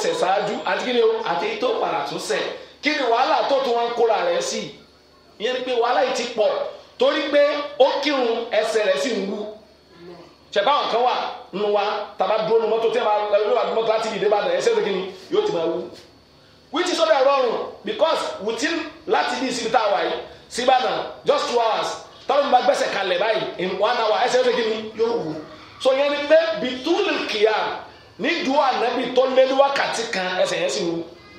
ṣẹ̀ ṣáájú àti kí ni o àti èyí tó padà tún ṣẹ̀ kí ni wàhálà tó tún wọn kóra rẹ̀ sí ìyẹn ni pé wàhálà yìí ti pọ̀ torí pé ó kírun ẹsẹ̀ rẹ̀ sì ń wú ṣẹ̀bá àwọn kan wà nínú wa tàbá dúró nu mọ́tò tí a máa lọ wà mọ́tò láti ìdè bàdàn ẹsẹ̀ kí ni yóò ti máa wú which is ọdẹ rọrùn because within láti bí ìsinmi tá a wà yìí sí Ìbàdàn just two hours tọ́lọ́mù bá gbẹ́sẹ̀ kalẹ̀ báyìí in one hour ẹsẹ̀ kí ni yóò wú so yẹn ni pé bitúlù kìá ní dùn ànábì tó lé ní wákàtí kan ẹsẹ̀ yẹn sì wú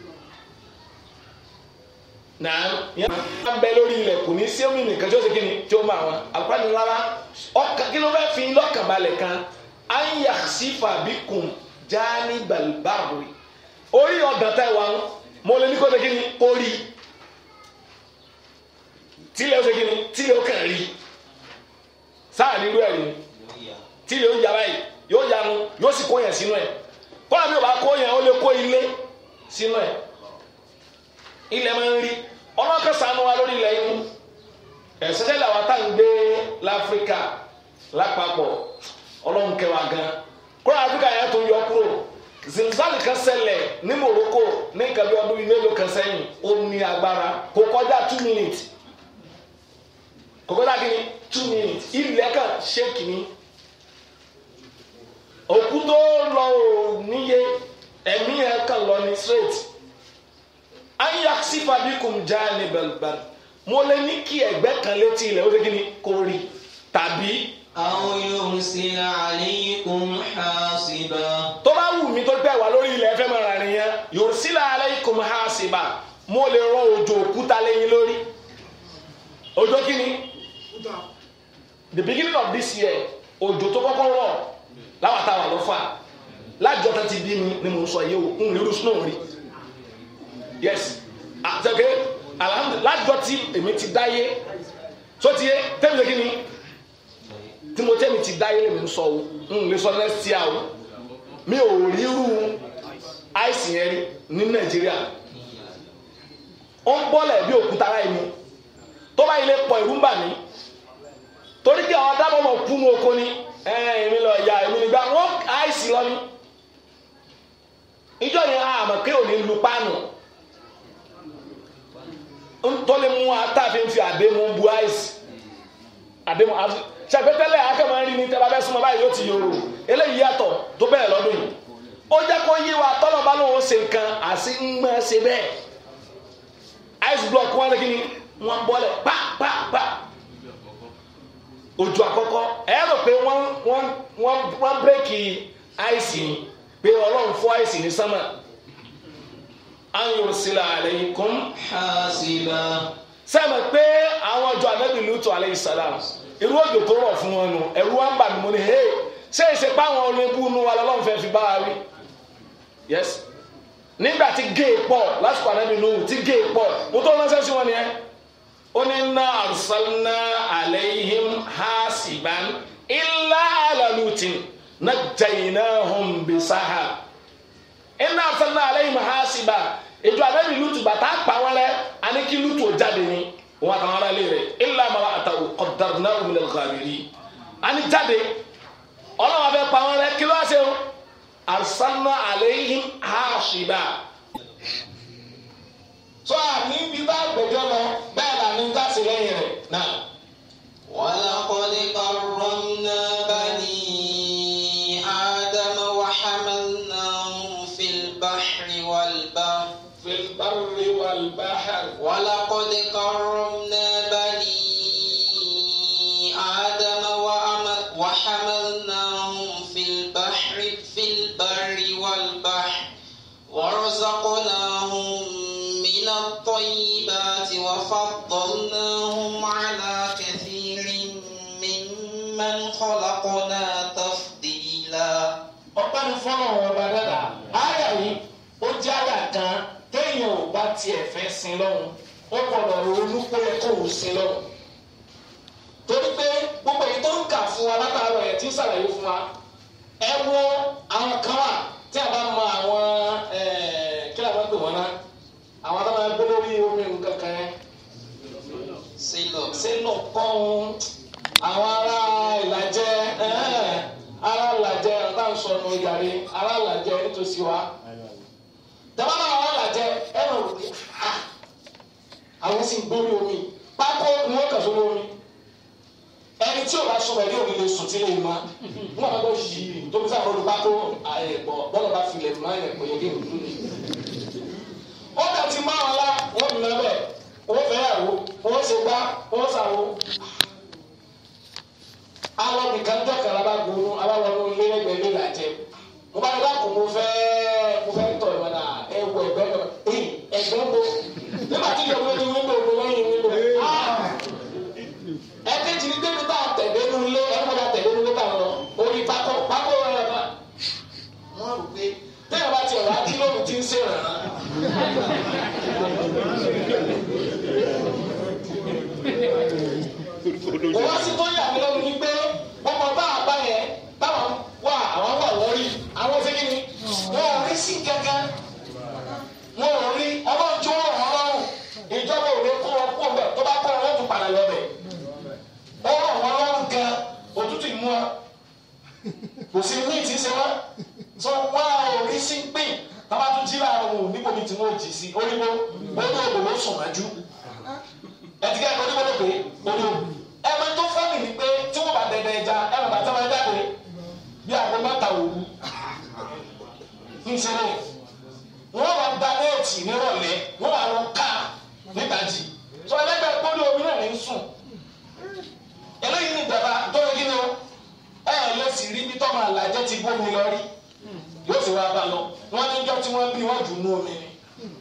náà yẹn máa ń bẹ lórí ilẹ̀ kò ní sí omi nìkan tí ó ṣe kí ni tí ó máa wọn àlùfáàní rárá ọkàn kí ló fẹ́ fi lọ́kàn balẹ̀ kan anya sífà bí kùn jáání balbari orí ọ̀dàn tá ẹ wà ń mo lè ní kó ṣe kí ni kó rí tílẹ̀ ó ṣe kí ni tílẹ̀ ó kàn rí sáà nírú ẹ̀ ni tílẹ̀ ó yàrá yìí yóò yanu yóò sì kó yẹn sínú ẹ̀ kọ́lá bí o bá kó yẹn ó lè kó ilé sínú ẹ̀ ilẹ̀ máa ń rí ọlọ́kẹ́ sànú wa lórí ilẹ̀ yìí ẹ̀sẹ̀sẹ̀ làwọn tá à ń gbé láfíríkà lápapọ̀ ọlọ́run kẹwàá gan kúrò áfíríkà yẹn tó yọ kúrò zilzal kan ṣẹlẹ̀ ní Morocco ní nǹkan bí ọdún mélòó kan sẹ́yìn ó ní agbára kò kọjá two minutes kò kọjá kí ni two minutes ilẹ̀ kan ṣéèkì ni òkú tó lọ ò níye ẹ̀mí yẹn kan lọ ní straight ayaksifa bikum jaani balbal mo lè ní kí ẹ̀gbẹ́ kan létí ilẹ̀ ó ṣe kí ni kò rí tàbí. أو يرسل عليكم حاصبا tó bá wù mí tó gbẹ wá lórí ilẹ̀ ẹ̀fẹ́ máa rìn yẹn yursila alaykum hasiba mo lè rọ òjò òkúta lẹ́yìn lórí òjò kí ni the beginning of this year òjò tó kọ́kọ́ rọ̀ láwọn táwọn ló fà lájọ tó ti bí mi ni mo sọ yìí o n lérú snow rí yes àtẹ̀kẹ́ alhamdulilayi lájọ tí èmi ti dáyé tó ti yé tẹ́mi lé kí ni tí mo tẹ́mi ti dáyé lèmi ń sọ o n lè sọ next year o mi ò ríru àìsàn yẹn rí ní nàìjíríà ó ń bọ́lẹ̀ bí òkúta láì ní tó bá ilé pọ̀ ìrú ń bà mí torí kí àwọn dábọ̀ mọ̀ kú ní oko ni èmi lọ ya èmi nígbà wọ́n àìsàn lọ ní ìjọ yẹn àmọ̀ pé òní lu páànù tó lè mú atáfin fi àdémú bu àìsàn àdémú ṣàgbétẹ́lẹ̀ akẹ́mọ̀ rí ní tẹ́lá bẹ́ẹ̀ súnmọ́ báyìí yóò ti yòrò eléyìí yàtọ̀ tó bẹ́ẹ̀ lọ́dún yìí ó jẹ́ kó yé wa tọ́lọ̀ bá lóun ṣe nǹkan àti ń gbọ́n ṣe bẹ́ẹ̀ ice block wọn kí ni wọ́n bọ́lẹ̀ pa pa pa ojú àkọ́kọ́ ẹ rò pé wọ́n wọ́n wọ́n wọ́n bírèkì ice ni pé ọlọ́run fọ́ ice ní sánmà an yursila alaykum حاصبا sẹ́mi pé àwọn ọjọ́ anábì Lutu alayhi salam irú òjò tó rọ̀ fún wọn nù ẹ̀rú wa ń bà mí mo ní hey ṣé èsì pa àwọn olóńgbò nu wa lọ́lọ́run fẹ́ fi bá wa wí yes nígbà tí géè pọ̀ lásìkò anábì Nuhu tí géè pọ̀ mo tó ránṣẹ́ sí wọn nìyẹn ó ní inna arsalna alayhim hasiban illa ala Lutin najjaynahum bisahar iná afẹ́nà alayhim hasiba ìjọ anábì Lutu bàtà pa wọn rẹ àní kí Lutu ò jáde ní wọn àtàwọn ará ilé rẹ illa imra'atahu qaddarnahu minal ghabirin àní jáde ọlọ́wọ́ abẹ́ pa wọn rẹ kí ló wá ṣe o arsalna alayhim hasiba. sọ àní bí bá gbẹjọ lọ bẹ́ẹ̀ là ní gáàsì lẹ́yìn rẹ̀ náà. ولقد كرمنا بني آدم وحملناهم في البحر والبحر في البر والبحر ولقد كرمنا بني آدم وأم- وحملناهم في البحر في البر والبحر ورزقناهم من الطيبات وفضلناهم على كثير ممن خلقنا تفضيلا ọpẹ́ ní fọ́nà ọba dada àyà yìí ó jẹ́ àyà kan téèyàn ò bá tiẹ̀ fẹ́ sin lọ́hùn ó gbọ́dọ̀ ronú pé kó o sin lọ́hùn. torí pé gbogbo èyí tó ń kà fún wa látàárọ̀ ẹ̀ tí ń ṣàlàyé fún wa ẹ wo àwọn kan wà tí a bá mọ àwọn ẹ̀ẹ́ kí la máa ń pè wọ́n ná àwọn tó máa ń gbé lórí omi nǹkan kan yẹn sílò sínú kọ́hún àwọn ará ìlàjẹ ẹ̀hẹ́n, ará ìlàjẹ ọ̀tá ń sọnù yàrá ará ìlàjẹ nítòsí wa tẹ́wọ́n náà wọ́n là jẹ ẹ máa wò pé ah àwọn sì ń gbórí omi pákó ni wọ́n kàn sórí omi ẹni tí o bá sọ ẹni òní lè sùn tí lè má wọn bá bọ yìí tóbi sáà lọ́dún pákó ẹ̀pọ̀ bọ́lá bá filẹ̀ má ẹ̀pọ̀ yẹ kí n dúró ni. ó dà tí máa wọn la wọ́n mi lọ bẹ́ẹ̀ wọ́n fẹ́ yàwó wọ́n ṣe gbá wọ́n ṣàwó. àwọn nìkan jọ kàrà bá gbóòórùn abáwọnú ilé ẹgbẹ́ ilé làjẹ mo bá yẹ kó mo fẹ́ mo fẹ́ tọ̀ ìwọ̀n náà ẹ wọ ẹgbẹ́ náà ẹ̀yìn ẹgbẹ́ bo nígbà tí ìjọba ní wíńdò mo lẹ́yìn wíńdò ẹ̀kejì ní débi tá a tẹ̀lé nu ilé ẹ̀ wọ́n tẹ̀lé nu ilé tá a lọ orí pákó pákó rẹ̀ bá wọ́n rò pé tẹ́lẹ̀ bá tiẹ̀ wá kí lóòrùn ti ń ṣe rẹ̀ kò wá sí tó yà mí lẹ́nu ní pé gbogbo bá a bá yẹn táwọn wà àwọn wà lórí àwọn ṣe kí ni wọn ò rí sí kankan wọn ò rí ọlọ́run tí wọ́n rọ̀ ọlọ́run ìjọba ò lè kó wọn kó bẹ̀ tó bá kó wọn tún padà lọ bẹ̀ ó rọ̀ wọn lọ́rùn gan òtútù ìmú wa kò sí ní ìtì ṣe wọn tó wá ò rí sí pín tábà tún jí láàárọ̀ wọn ò níbo ní tí wọn ò jì sí oníbo oníbo òdò ló sùn májú ẹtìkẹ́ ẹ̀kọ́ oníbo ló pè é oníbo ẹ̀mọ tó fẹ́mi ni pé tí wọ́n bá dẹ̀dẹ̀ ẹja ẹ̀mọ bàtà máa jáde bí àgbo mẹ́ta òwú ń ṣe ní wọ́n wá gba néètì nírọ̀lẹ́ wọ́n wá lọ ká nídàjì tó ẹlẹ́gbẹ́ pọ́lí omi náà ní sùn eléyìí ní ìjọba tó yẹ kí ni o ẹ ẹ lè sì rí bí tọ́mọ àlàjẹ́ ti gbómi lọ rí yóò sì wá bá lọ wọ́n ní jọ́ tí wọ́n bí wọ́n jù nú omi ni.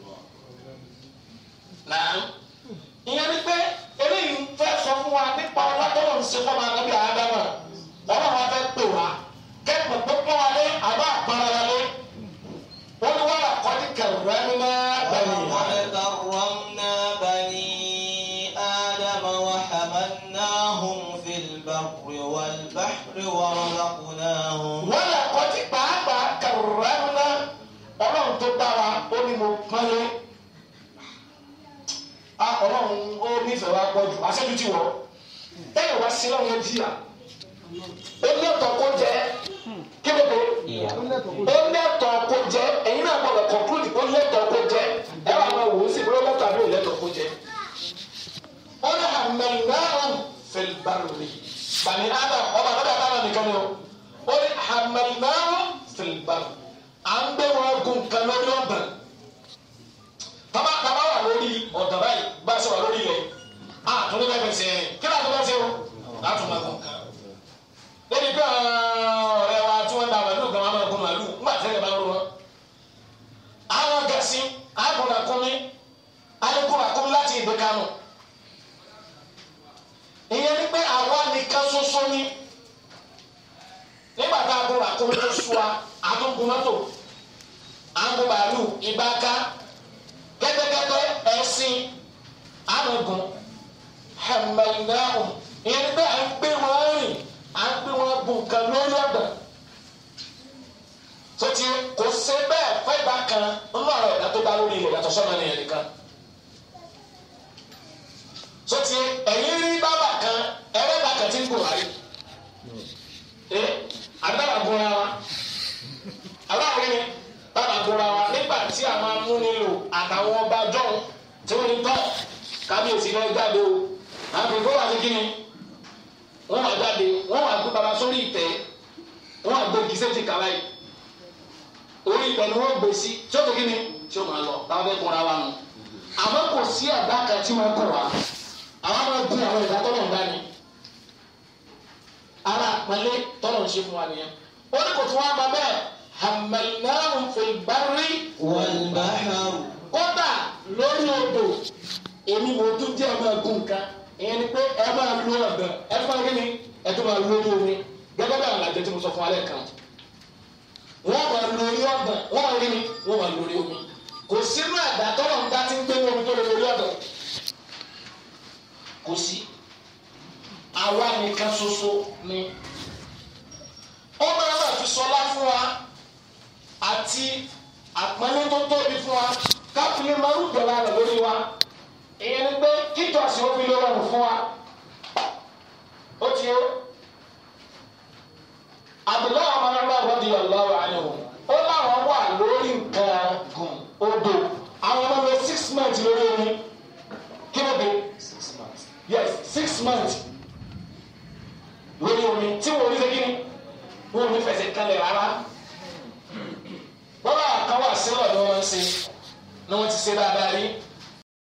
Nàá ìyẹn ni pé eléyìí fẹ́ sọ fún wa nípa ọlọ́tọ́lọ́ ń ṣe fọ́mọ anábì àádámà ọlọ́run wa fẹ́ pè wá kẹ́kọ̀ọ́ tó pọ́n wa lé àbá àpárá wa lé wọ́n ní wàhálà kọ́ni kẹrù ولقد كرمنا بني آدم وحملناهم في البر والبحر ورزقناهم wọ́n lè kọ́tí pàápàá kàrúrẹ́múná ọlọ́run tó dá wa ó ní mo pọ́nlé a ọlọ́run ó nífẹ̀ẹ́ wa pọ̀ jù aṣẹ́jú ti wọ̀ ẹ̀yìn wá sí lọ́run yẹn jìyà ó lẹ́tọ̀ọ́ kó jẹ́ kí ló dé ó lẹ́tọ̀ọ́ kó jẹ́ ẹ̀yin náà gbọ́dọ̀ conclude ó lẹ́tọ̀ọ́ kó jẹ́ ẹ wà máa wò ó sì bí ó lẹ́tọ̀ọ́ àbí ó lẹ́tọ̀ọ́ kó jẹ́ ó ní hàmẹ́lẹ́rùn fìlbàrì bani adam ọba àbẹ́bẹ́ àbára nìkan ni o ó ní hàmẹ́lẹ́rùn fìlbàrì à ń gbé wọn gun nǹkan lórí ọ̀dàn tọ́ba tọ́ba wà lórí ọ̀dàn báyìí bá a ṣe wà lórí ilẹ̀ a tún ní bẹ́ẹ̀ fẹsẹ̀ rìn kí láti bá ṣe o láti máa gun nǹkan lórí pé ọ̀rẹ́ wa tí wọ́n da màlúù gan wọn máa gun màlúù ńgbà tẹ́lẹ̀ bá ń ro wọn. àwọn gẹ̀ẹ́sì àgùnàkùnmi alẹ́kùnàkùnmi láti ìgbé kánò ìyẹn ni pé àwa nìkan ṣoṣo ni nígbà tá a gun àkómi tó sú wa àtúngun mọ́tò àgùn bàálù ìbáká kẹ́tẹ́kẹ́tẹ́ ẹ̀sìn àmọ̀gùn hẹ̀mẹ̀lẹ́hùn ìyẹn ni pé à ń gbé wọn rìn à ń gbé wọn gùn kan lórí ọ̀dà sọtí kò ṣe bẹ́ẹ̀ fẹ́ bá kan nínú àwọn ẹ̀dá tó dá lórí ilẹ̀ yàtọ̀ sọ́nà nìyẹn nìkan sọtí ẹ̀yin rí bábà kan ẹlẹ́bàá kan tí ń gùn ayé ẹ agbára gunra wa aláwọ̀ ni bàbá gunra wa nígbà tí àwọn amúnilò àtàwọn ọba jọ̀hún tí wọ́n ní tọ́ kábíyèsí náà jáde o àwọn kò wá sí kíni wọ́n wá jáde wọ́n wá gbé baba sórí ìtẹ́ wọ́n wá gbé gíṣẹ́ ti kàwá yìí orí ìtẹ́ ni wọ́n gbé sí tí ó tó kíni tí ó máa lọ táwọn fẹ́ gunra wa nù àmọ́ kò sí àdá kan tí wọ́n kọ̀ wá àwọn máa gun àwọn ìdá tọ́lọ̀ ń dání ara àpẹẹlẹ tọ́lọ̀ ń ṣe fún wa nìyẹn ó ní kò tún wá máa bẹ́ẹ̀ hamalnahum fil barri والبحر kódà lórí odò èmi mo tún jẹ́ ọmọ ẹ̀gún nǹkan ìyẹn ni pé ẹ máa lo ọ̀dàn ẹ fún wa kí ni ẹ tún máa lo orí omi gẹ́gẹ́ bí àwọn àjẹ tí mo sọ fún alẹ́ kan wọ́n máa lo orí ọ̀dàn wọ́n máa rí mi wọ́n máa lo orí omi kò sínú ẹ̀dá tọ́lọ̀ ń dá tí ń gbé ní omi tó lè lo orí ọ̀dàn kò sí àwa nìkan ṣoṣo ni ó máa máa fi sọlá fún wa àti àpẹẹrẹ tó tóbi fún wa káfílẹ̀ máa ń dọ̀la rẹ̀ lórí wa ìyẹn ni pé kíjọsìn ó fi lè rọrùn fún wa ó ti yó Abdullahi ọmọ náà bá di ọlọ́wọ́ àyẹ̀wò ó láwọn wà lórí nǹkan gùn odò àwọn ọmọ lọ six months lórí omi kí ló dé Six months. yes six months lórí omi tí wọn ò ní ṣe kí ni wọn ò ní fẹsẹ̀ kalẹ̀ rárá bọ́lá kan wà sílọ̀ ni wọ́n ń ṣe ni wọ́n ti ṣe dáadáa rí